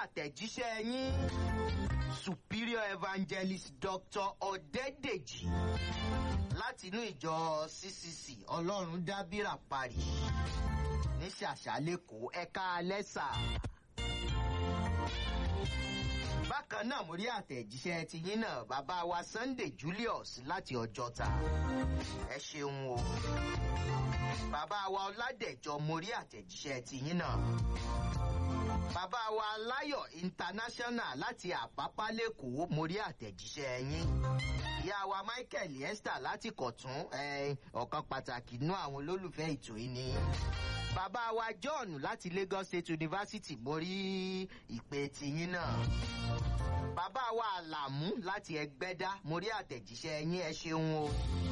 àtẹ̀jíṣẹ́ yín superior evangelist dr ọ̀dẹ́dèjì láti inú ìjọ ccc ọlọ́run dábìrà parí ní ṣàṣà lẹ́kọ̀ọ́ ẹ̀ka alẹ́sà bákan náà mo rí àtẹ̀jíṣẹ́ ti yín náà bàbá wa sunday julius láti ọjọ́ta ẹ ṣeun o bàbá wa ọládẹ̀jọ mo rí àtẹ̀jíṣẹ́ ti yín náà bàbá wa láyọ̀ international láti àpápá lẹ́kọ̀ọ́ mo rí àtẹ̀jíṣẹ́ yín ìyá wa michael esther láti kọ̀tún ọ̀kan pàtàkì nú àwọn olólùfẹ́ ètò yìí ni bàbá wa john láti lagos state university mo rí ìpè tiyín náà bàbá wa àlàmú láti ẹgbẹ́dá mo rí àtẹ̀jíṣẹ́ yín ẹ ṣeun o.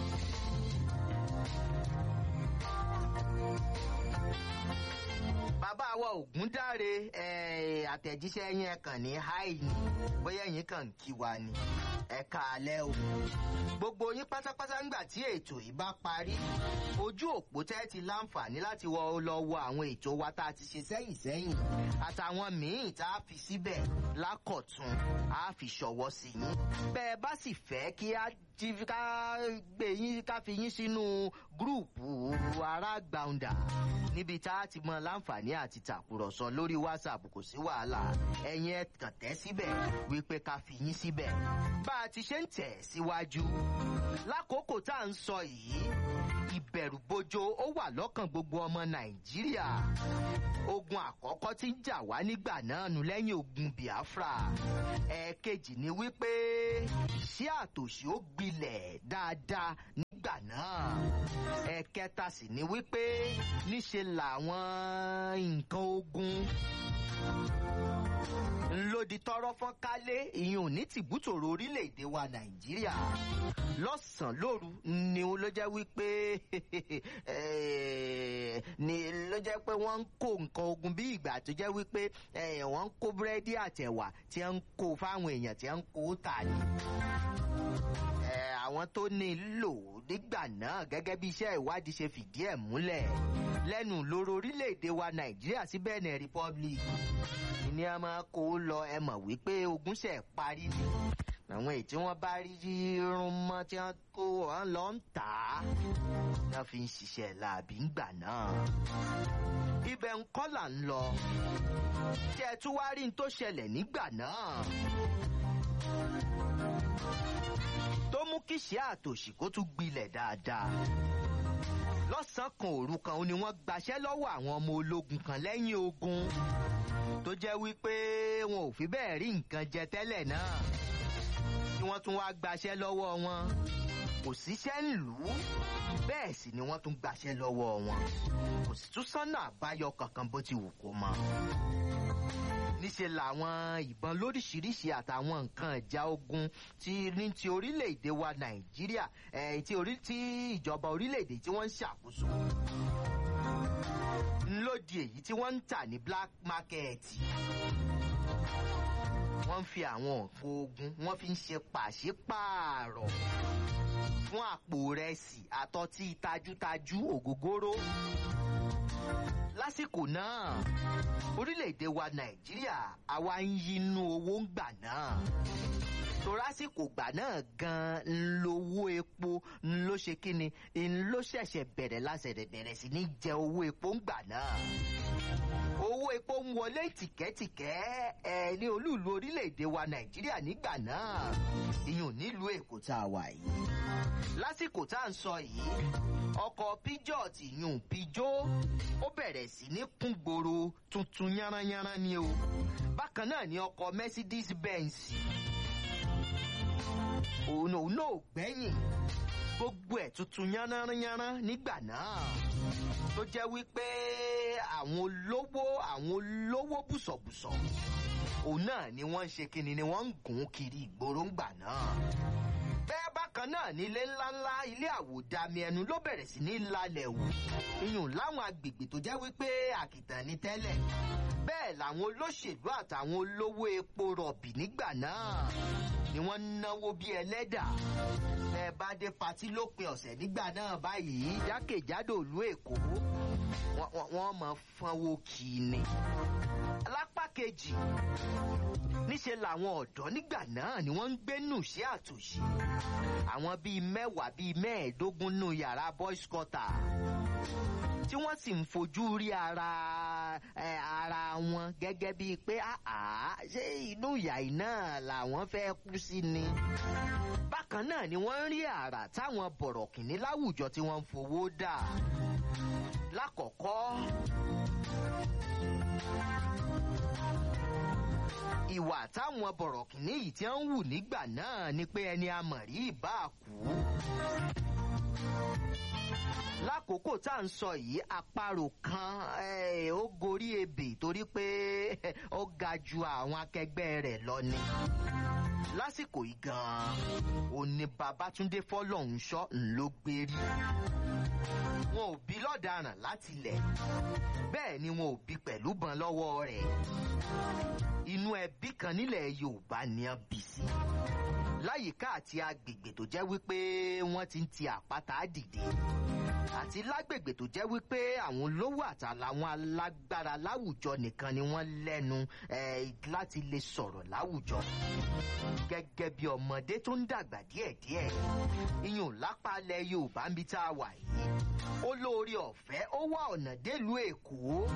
bàbá wa ògúndáre àtẹ̀jíṣẹ́ yín ẹ kàn ní háì ni bóyá yín kàn ń kí wa ni ẹ káalẹ́ o. gbogbo yín pátápátá ńgbà tí ètò yìí bá parí ojú òpó tẹ́ ti láǹfààní láti wọ lọ wo àwọn ètò wa tá a ti ṣe sẹ́yìn sẹ́yìn àtàwọn míì tá a fi síbẹ̀ lákọ̀tún a fi ṣọwọ́ sí yín. bẹ́ẹ̀ bá sì fẹ́ kí a ká gbé yín ká fi yín sínú gúrùpù ará gbàǹdà níbi tá a ti mọ láǹfààní àti tàkùrọ̀sọ lórí whatsapp kò sí wàhálà ẹ̀yin ẹ̀ kàn tẹ́ síbẹ̀ wípé ká fi yín síbẹ̀ bá a ti ṣe ń tẹ̀ síwájú lákòókò tá à ń sọ yìí ìbẹ̀rùbojo ó wà lọ́kàn gbogbo ọmọ nàìjíríà ogun àkọ́kọ́ tí ń jà wá nígbà náà nù lẹ́yìn ogun biafra ẹ̀ẹ̀kejì ni wípé ṣé àtòṣí ó gbilẹ̀ dáadáa nígbà náà ẹ̀ẹ̀kẹta sì ni wípé níṣe làwọn nǹkan ogun ńlódì tọrọ fọn kálé ìyún ní tìbútòrò orílẹ̀-èdè wa nàìjíríà lọ́sàn-án lóru ni ló jẹ́ wípé ni ló jẹ́ pé wọ́n ń kó nǹkan ogun bí ìgbà tó jẹ́ wípé wọ́n ń kó búrẹ́dì àtẹ̀wà tí wọ́n ń kó fáwọn èèyàn tí wọ́n ń kó tà ní. àwọn tó ní lò nígbà náà gẹ́gẹ́ bí iṣẹ́ ìwádìí ṣe fìdí ẹ̀ múlẹ̀ lẹ́nu lóró orílẹ̀-èdè wa nàìjíríà sí benin republic ní a máa kó lọ ẹ mọ̀ wípé ogun ṣẹ̀ parí ni àwọn èyí tí wọ́n bá rí irun mọ́ tí wọ́n kó wọn lọ ń tà á wọ́n fi ń ṣiṣẹ́ làbí ńgbà náà. ibẹ̀ ń kọ́ là ń lọ tí ẹ tún wá rí n tó ṣẹlẹ̀ nígbà náà. tó mú kí ṣe àtòṣì kó tún gbilẹ̀ dáadáa lọ́sàn-án kan òru kan ó ní wọ́n gbaṣẹ́ lọ́wọ́ àwọn ọmọ ológun kan lẹ́yìn ogun tó jẹ́ wípé wọn ò fi bẹ́ẹ̀ rí nǹkan jẹ tẹ́lẹ̀ náà tí wọ́n tún wá gbaṣẹ́ lọ́wọ́ wọn kò síṣẹ́ ńlùú bẹ́ẹ̀ sì ni wọ́n tún gbaṣẹ́ lọ́wọ́ wọn kò sì tún sọ́nà àbáyọ kankan bó ti wù kó mọ. níṣẹ́ làwọn ìbọn lóríṣiríṣi àtàwọn nǹkan ìjà ogun ti ní ti orílẹ̀-èdè wa nàìjíríà tí ìjọba orílẹ̀-èdè tí wọ́n ń ṣàkóso ńlódì èyí tí wọ́n ń tà ní black market wọ́n fi àwọn nǹkan ogun wọ́n fi ń ṣe pàṣípààrọ̀ fún àpò rẹsì àtọ́tí tajútajú ògógóró lásìkò náà orílẹ̀-èdè wa nàìjíríà àwa ń yinú owó ń gbà náà torásìkò gbà náà gan ń lowó epo ń ló ṣe kíni ń ló ṣẹ̀ṣẹ̀ bẹ̀rẹ̀ lásẹ̀rẹ̀ bẹ̀rẹ̀ sí ní jẹ owó epo ń gbà náà owó epo ń wọlé tìkẹ́tìkẹ́ ẹ ní olúùlú orílẹ̀-èdè wa nàìjíríà nígbà náà ìyún nílùú èkó tá a wà yìí lásìkò tá à ń sọ yìí ọkọ̀ pijot ìyún pijó ó bẹ̀rẹ̀ sí ní kún gbòòrò tuntun yánranyánran ni o bákan náà ni ọkọ̀ mercedes benz òun òun náà gbẹ́yìn gbogbo ẹ̀ tuntun yánranyánran nígbà náà tó jẹ́ wípé àwọn olówó àwọn olówó bùsọ̀bùsọ̀ òun náà ni wọ́n ń ṣe kíni ni wọ́n ń gùn kiri ìgboro ńgbà náà bẹ́ẹ̀ bákan náà ní ilé ńláńlá ilé àwòdàmì ẹnu ló bẹ̀rẹ̀ sí ní lálẹ́ wò iyùn láwọn agbègbè tó jẹ́ wípé àkìtàn ní tẹ́lẹ̀ bẹ́ẹ̀ làwọn olóṣèlú àtàwọn olówó epo rọ̀bì nígbà náà ni wọ́n náwó bí ẹlẹ́dà ẹ bá dé patí lópin ọ̀sẹ̀ nígbà náà báyìí jákèjádò ìlú èkó wọ́n mọ̀ fọ́nwó kì í ni. lápá kejì níṣe làwọn ọ̀dọ́ nígbà náà ni wọ́n ń gbénú sí àtòṣì àwọn bíi mẹ́wàá bíi mẹ́ẹ̀ẹ́dógún nù yàrá boys quarter tí wọ́n sì ń fojú rí ara ẹ, ara wọn gẹ́gẹ́ bíi pé àá ṣé inú ìyá yìí náà làwọn fẹ́ kú sí ni. bákan náà ni wọ́n ń rí àrà táwọn bọ̀rọ̀kìnní láwùjọ tí wọ́n ń fowó dà. lákọ̀ọ́kọ́ ìwà táwọn bọ̀rọ̀kìnní yìí tí wọ́n ń wù nígbà náà ni pé ẹni amọ̀rí ìbá kú lákòókò tá à ń sọ yìí àparò kan eh, ó gorí ebè torí pé ó ga ju àwọn akẹgbẹ́ rẹ̀ lọ ni lásìkò yìí gan-an ò ní babatunde fọlọ́hunṣọ́ ńlọ gbérí wọn ò bí lọ́daràn láti ilẹ̀ bẹ́ẹ̀ ni wọn ò bí pẹ̀lú bọn lọ́wọ́ rẹ̀ inú ẹbí kan nílẹ̀ yorùbá ni a bí sí láyìíká àti agbègbè tó jẹ́ wípé wọ́n ti ń ti àpáta dìde àti lágbègbè tó jẹ́ wípé àwọn olówó àtàlàwọn alágbára láwùjọ nìkan ni wọ́n lẹ́nu eh, láti lè sọ̀rọ̀ láwùjọ gẹ́gẹ́ bí ọmọdé tó ń dàgbà díẹ̀díẹ̀ iyùn lápálẹ̀ yorùbá ń bí tá a wà yìí ó lóore ọ̀fẹ́ ó wá ọ̀nà délùú èkó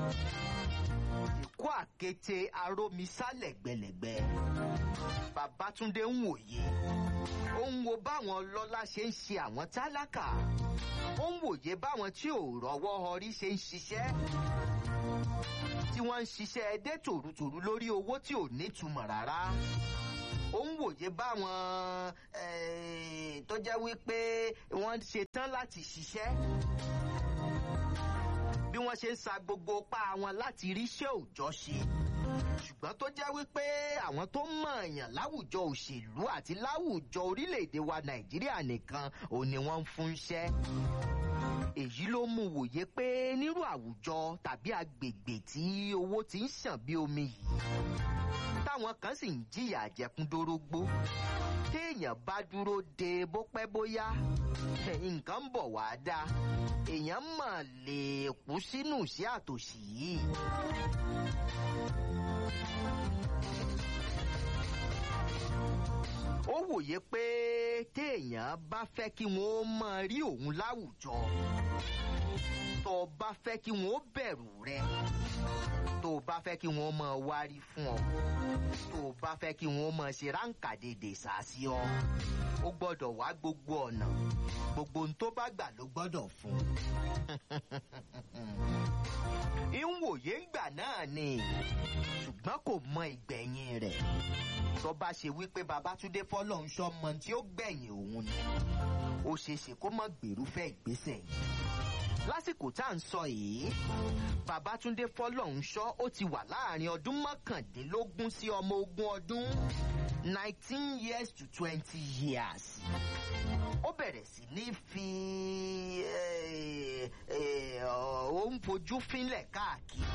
èkó àkété arómisálẹ̀ gbẹlẹ̀gbẹ babatunde ń wòye ó ń wo báwọn ọlọ́lá ṣe ń ṣe àwọn tálákà ó ń wòye báwọn tí ò rọ́wọ́ họrí ṣe ń ṣiṣẹ́ tí wọ́n ń ṣiṣẹ́ ẹdẹ tòrutòru lórí owó tí ò nítumọ̀ rárá ó ń wòye báwọn eh, tó jẹ́ wípé wọ́n ṣe tán láti ṣiṣẹ́ bí wọ́n ṣe ń sa gbogbo pa wọn láti ríṣẹ́ òòjọ́ ṣe ṣùgbọ́n tó jẹ́ wípé àwọn tó mọ̀ọ̀yàn láwùjọ òṣèlú àti láwùjọ orílẹ̀-èdè wa nàìjíríà nìkan ò ní wọ́n ń fún iṣẹ́ èyí ló mú wòye pé nírú àwùjọ tàbí agbègbè tí owó ti ń ṣàn bí omi yìí táwọn kan sì ń jìyà àjẹkúndórógbó téèyàn bá dúró de bó pẹ́ bóyá nǹkan ń bọ̀ wá dá èèyàn mọ̀ lè kú sínú sí àtòṣì yìí. ó wòye pé téèyàn bá fẹ́ kí wọ́n mọ rí òun láwùjọ tó o bá fẹ́ kí wọ́n bẹ̀rù rẹ tó o bá fẹ́ kí wọ́n mọ wárí fún ọ tó o bá fẹ́ kí wọ́n mọ ṣe ráǹkà dèdè sàásì ọ ó gbọ́dọ̀ wá gbogbo ọ̀nà gbogbo ohun tó bá gbà ló gbọ́dọ̀ fún ìwòye ńgbà náà ni ṣùgbọ́n kò mọ ìgbẹ̀yìn rẹ̀ tó bá ṣe wípé babatunde fọlọ́nṣọ́ mọ tí ó gbẹ̀yìn òun ni ó ṣeé ṣe kó mọ̀ gbèrúfẹ́ ìgbésẹ̀ yìí lásìkò tá à ń sọ yìí babatunde fọlọ́nṣọ́ ó ti wà láàrin ọdún mọ́kàndínlógún sí ọmọ ogún ọdún nineteen years to twenty years ó bẹ̀rẹ̀ sí ní fi ó ń fojú fínlẹ̀ káàkiri.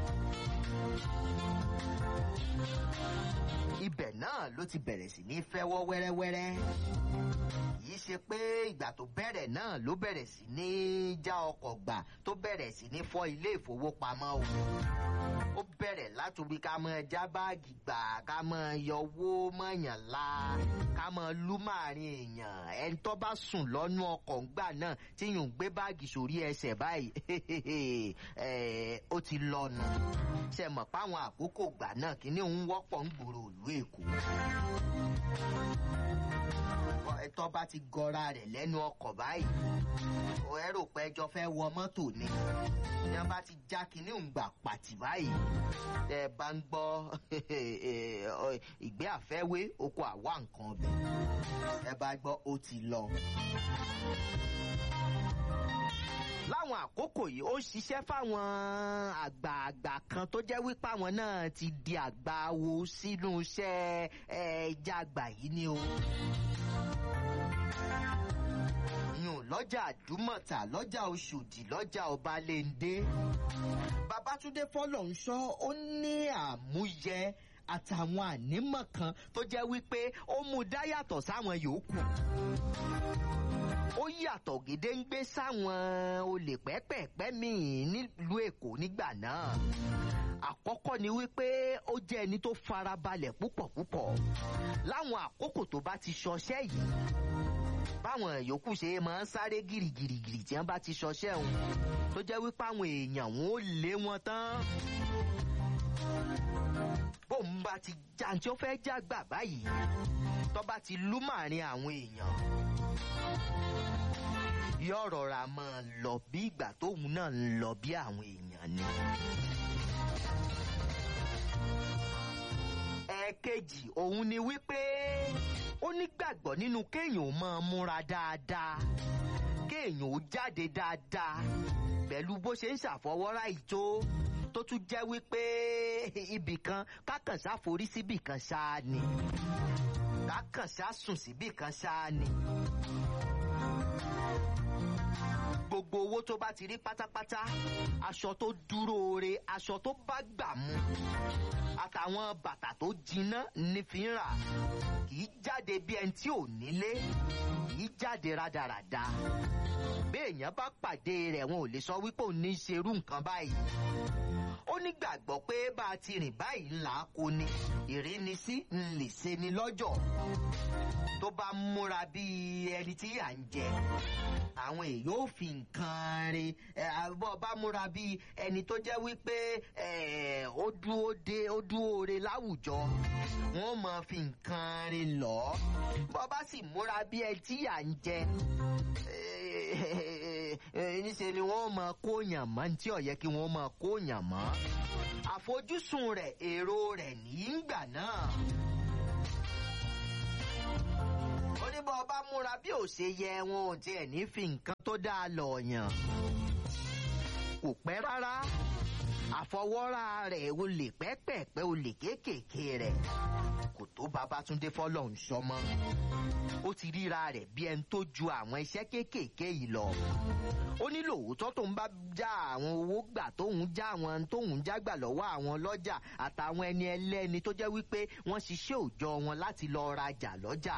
ibẹ̀ náà ló ti bẹ̀rẹ̀ sí ní fẹ́wọ́ wẹ́rẹ́wẹ́rẹ́ yìí ṣe pé ìgbà tó bẹ̀rẹ̀ náà ló bẹ̀rẹ̀ sí ní já ọkọ̀ gbà tó bẹ̀rẹ̀ sí ní fọ́ ilé ìfowópamọ́ o ó bẹ̀rẹ̀ látòrí ká mọ já báàgì gbà ká mọ yọwó mọ̀yàn la ká mọ lú màárín èèyàn ẹni tó bá sùn lọ́nú ọkọ̀ ńgbà náà tí yòó gbé báàgì sórí ẹsẹ̀ báyìí ó ti lọ́nu ṣe mọ̀ páwọn àkókò gbà náà kíní òun wọ́pọ̀ ń gbòòrò ìlú èkó ẹtọ́ bá ti gọra rẹ̀ lẹ́nu ọkọ̀ báyìí ó ẹ rò pé ẹjọ́ fẹ́ wọ mọ́tò ni ní wọ́n bá ti já kinní òǹgbà pàtì báyìí tẹ́ ẹ bá ń gbọ́ ìgbé àfẹ́wé oko àwa nǹkan ọbẹ̀ ẹ bá gbọ́ ó ti lọ láwọn àkókò yìí ó ṣiṣẹ́ fáwọn àgbààgbà kan tó jẹ́ wípé àwọn náà ti di àgbà wo sínú iṣẹ́ ẹja àgbà yìí ni o. yùn lọ́jà àdúmọ̀tà lọ́jà oṣòdì lọ́jà ọbalẹ́ndé babatunde fọlọ́nṣọ́ ó ní àmúyẹ àtàwọn ànímọ̀ kan tó jẹ́ wípé ó mú dá yàtọ̀ sáwọn yòókù ó yàtọ̀ gédéǹgbé sáwọn olè pẹ́pẹ́pẹ́ míì nílùú èkó nígbà náà àkọ́kọ́ ni wípé ó jẹ́ ẹni tó farabalẹ̀ púpọ̀ púpọ̀ láwọn àkókò tó bá ti ṣọṣẹ́ yìí báwọn yòókù ṣe máa ń sáré gìrìgìrìgìrì tí wọ́n bá ti ṣọṣẹ́ òun tó jẹ́ wípé àwọn èèyàn wọn ò lé wọn tán bóun bá ti já tí ó fẹ́ já gbà báyìí tó bá ti lú màárín àwọn èèyàn yóò rọra máa lọ bí ìgbà tóun náà ń lọ bí àwọn èèyàn ni. ẹ̀ẹ̀kejì òun ni wípé ó nígbàgbọ́ nínú kéèyàn ó máa múra dáadáa kéèyàn ó jáde dáadáa pẹ̀lú bó ṣe ń ṣàfọwọ́rá ìjó tó tún jẹ́ wípé ibìkan kákànṣá forí síbìkan ṣáá ni kákànṣá sùn síbìkan ṣáá ni gbogbo owó tó bá ti rí pátápátá aṣọ tó dúró re aṣọ tó bá gbà mu àtàwọn bàtà tó jiná ní fi ń rà kì í jáde bí ẹni tí ò nílé kì í jáde rádaràda béèyàn bá pàdé rẹ̀ wọn ò lè sọ wípé òun ní í ṣerú nǹkan báyìí ó nígbàgbọ́ pé bá a ti rìn báyìí ńlá kó ni ìrínisí ń lè ṣe ni lọ́jọ́ tó bá múra bíi ẹni tí yà ń jẹ àwọn èèyàn ò fi nǹkan rin bọ́ bá múra bíi ẹni tó jẹ́ wípé ó dúró dé ó dúró re láwùjọ wọ́n máa fi nǹkan rin lọ bọ́ bá sì múra bíi ẹni tí yà ń jẹ níṣẹ́ ni wọ́n máa kóyàn mọ́ ní tí ó yẹ kí wọ́n máa kóyàn mọ́ àfojúsùn rẹ̀ èrò rẹ̀ nígbà náà. ó ní bọ́ ọba múra bí ò ṣe yẹ wọn ò tiẹ̀ ní fi nǹkan tó dáa lọ yàn. kò pẹ́ rárá àfọwọ́rá rẹ̀ olè pẹ́pẹ̀pẹ́ olè kéékèèké rẹ̀ kò tó Babátúndé fọlọ́run sọmọ ó ti ríra rẹ̀ bí ẹni tó ju àwọn iṣẹ́ kéékèèké yìí lọ ó ní lóòótọ́ tóun bá já àwọn owó gbà tóun já àwọn tóun já gbà lọ́wọ́ àwọn lọ́jà àtàwọn ẹni ẹlẹ́ni tó jẹ́ wípé wọ́n ṣiṣẹ́ òòjọ́ wọn láti lọ rajà lọ́jà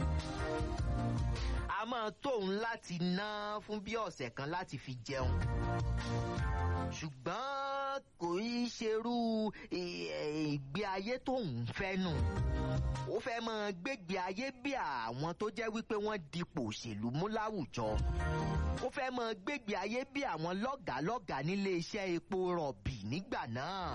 a máa tóun láti ná fún bí ọ̀sẹ̀ kan láti fi jẹun ṣùgbọ́n kò í ṣerú ìgbé ayé tóun fẹ́ nù ó fẹ́ máa gbégbé ayé bí àwọn tó jẹ́ wípé wọ́n dipò òṣèlú mú láwùjọ ó fẹ́ máa gbégbé ayé bí àwọn lọ́gàálọ́gàá nílé iṣẹ́ epo rọ̀bì nígbà náà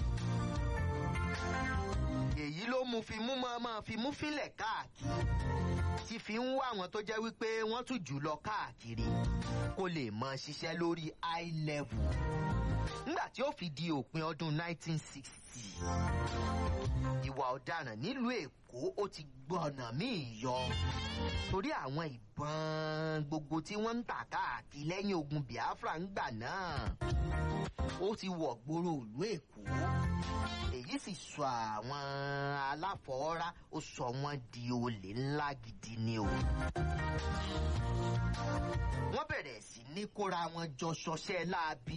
èyí ló mú fi mú máa máa fi mú fílẹ̀ káàkiri tí fi ń wá àwọn tó jẹ́ wípé wọ́n tún jù lọ káàkiri kó lè mọ ṣiṣẹ́ lórí high level nígbà tí ó fi di òpin ọdún 1960 ìwà ọ̀daràn nílùú èkó ó ti gbọ́nà míì yọ torí àwọn ìbọn gbogbo tí wọ́n ń tà káàkiri lẹ́yìn ogun biafra ńgbà náà ó ti wọ̀ gbòòrò ìlú èkó èyí sì sọ àwọn aláfọwọ́rá ó sọ wọ́n di olè ńlá gidi ni o. wọ́n bẹ̀rẹ̀ sí ní kóra wọn jọ ṣọṣẹ́ láabi.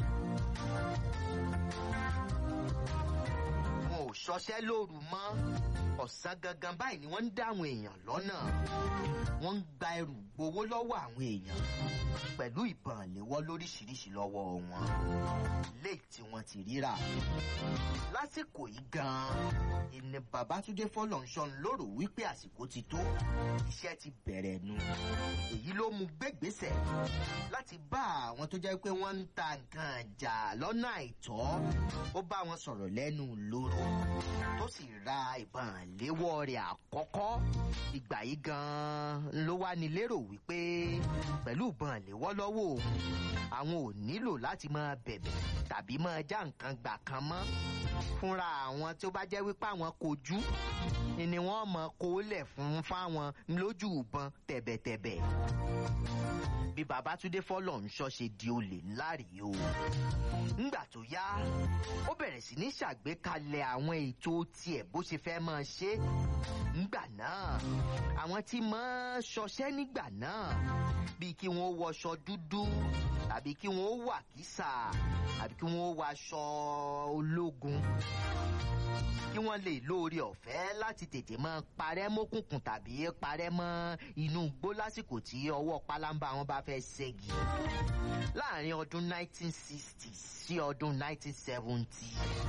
wọn ò ṣọṣẹ́ lóru mọ́ ọ̀sán gangan báyìí ni wọ́n ń dá àwọn èèyàn lọ́nà wọ́n ń gba ẹrù gbowó lọ́wọ́ àwọn èèyàn pẹ̀lú ìbọn léwọ́ lóríṣiríṣi lọ́wọ́ wọn léèkì tí wọ́n ti ríra lásìkò yìí gan-an ìní Babátúndé Fọlọ́runṣọ́ lóró wípé àsìkò ti tó iṣẹ́ ti bẹ̀rẹ̀ nu èyí ló mú gbégbèsè láti bá àwọn tó jẹ́ pé wọ́n ń ta nǹkan ìjà lọ́nà àìtọ́ ó bá wọn sọ̀rọ̀ lẹ́nu lóró tó sì ra ìbọn léwọ́ rẹ̀ àkọ́kọ́ ìgbà yìí gan-an ló wá ní lérò wípé pẹ̀lú ìbọn léwọ́ lọ́wọ́ òun àwọn ò nílò láti máa bẹ̀bẹ̀ tàbí máa já nǹkan gbà kan mọ́ fúnra àwọn tó bá jẹ́ wípé àwọn kojú ni wọ́n mọ̀ kó lẹ̀ fún fáwọn lójú ìbọn tẹ̀bẹ̀tẹ̀bẹ̀ bí Babátúndé Fọlọ́runṣọ́ ṣe di olè ńlá rèé o ńgbà tó yá ó bẹ̀rẹ̀ sí ní ṣàgbékalẹ̀ àwọn ètò tiẹ̀ bó ṣe fẹ́ máa ṣe ńgbà náà àwọn tí máa ṣọṣẹ́ nígbà náà bíi kí wọ́n wọṣọ dúdú tàbí kí wọ́n wà kísà tàbí kí wọ́n wọ aṣọ ológun kí wọ́n lè lóore ọ̀fẹ́ láti tètè mọ́ parẹ́ mọ́kùnkùn tàbí parẹ́ mọ́ inú igbó lásìkò tí ọwọ́ pálábá wọn bá fẹ́ ṣẹ́gi láàrin ọdún 1960 sí ọdún 1970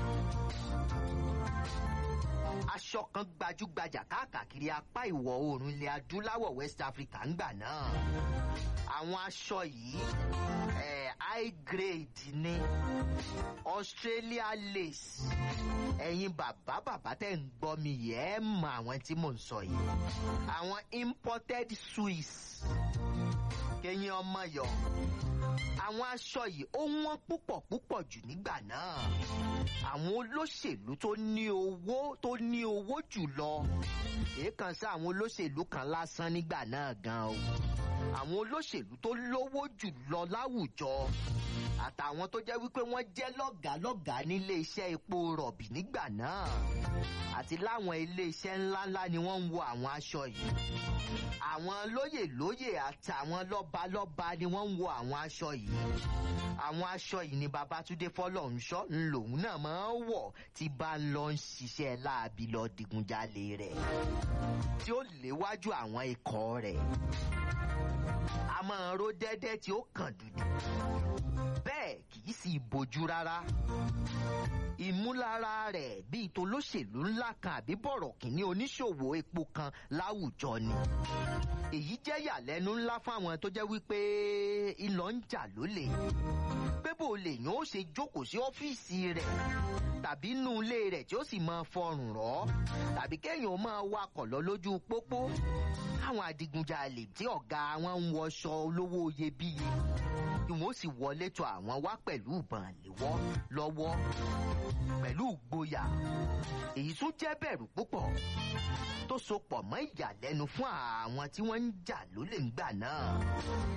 aṣọ kan gbajúgbajà káàkiri apá ìwọ̀ oòrùn ilẹ̀ adúláwọ̀ west africa ńgbà náà àwọn aṣọ yìí eh, high grade ní australia lace ẹ̀yin bàbá bàbá tẹ̀ ń gbọ́ mi yìí ẹ̀ mọ àwọn tí mò ń sọ yìí àwọn imported swiss kẹ́yìn ọmọ yọ àwọn aṣọ yìí ó wọ́n púpọ̀ púpọ̀ jù nígbà náà àwọn olóṣèlú tó ní owó tó ní owó jù lọ èèkàn sí àwọn olóṣèlú kan lásán nígbà náà gan o àwọn olóṣèlú tó lówó jù lọ láwùjọ àtàwọn tó jẹ́ wípé wọ́n jẹ́ lọ́gàálọ́gàá nílé iṣẹ́ epo rọ̀bì nígbà náà àti láwọn ilé iṣẹ́ ńláńlá ni wọ́n ń wo àwọn aṣọ yìí àwọn lóyè lóyè àtàwọn lọ́balọ́ba ni wọ́n ń wo àwọn aṣọ yìí àwọn aṣọ yìí ni babatunde fọlọ́runṣọ́ ńlòun náà máa ń wọ̀ tí bá ń lọ ń ṣiṣẹ́ láabi lọ digunjalè rẹ̀ tí ó léwájú àwọn ikọ̀ rẹ̀ a máa ró dẹ́dẹ́ tí ó kàn dúdú bẹ́ẹ̀ kì í sì bójú rárá ìmúlára rẹ̀ bíi tolóṣèlú ńlá kan àbí bọ̀rọ̀ kìíní oníṣòwò epo kan láwùjọ ni èyí jẹ́ yàlẹ́nu ńlá fáwọn tó jẹ́ wípé ìlọ ń jà lólè pé bó lè yàn ó ṣe jókòó sí ọ́fíìsì rẹ̀ tàbí inú ilé rẹ̀ tí ó sì máa fọrùn rọ́ tàbí kéèyàn máa wakọ̀ lọ lójú pópó káwọn adigunjalè tí ọ̀gá wọn ń wọṣọ olówó iyebíye kí wọ́n sì wọlé tó àwọn wá pẹ̀lú ìbọn léwọ́ lọ́wọ́ pẹ̀lú ìgboyà èyí tún jẹ́ bẹ̀rù púpọ̀ tó so pọ̀ mọ́ ìyàlẹ́nu fún àwọn tí wọ́n ń jà lólè ńgbà náà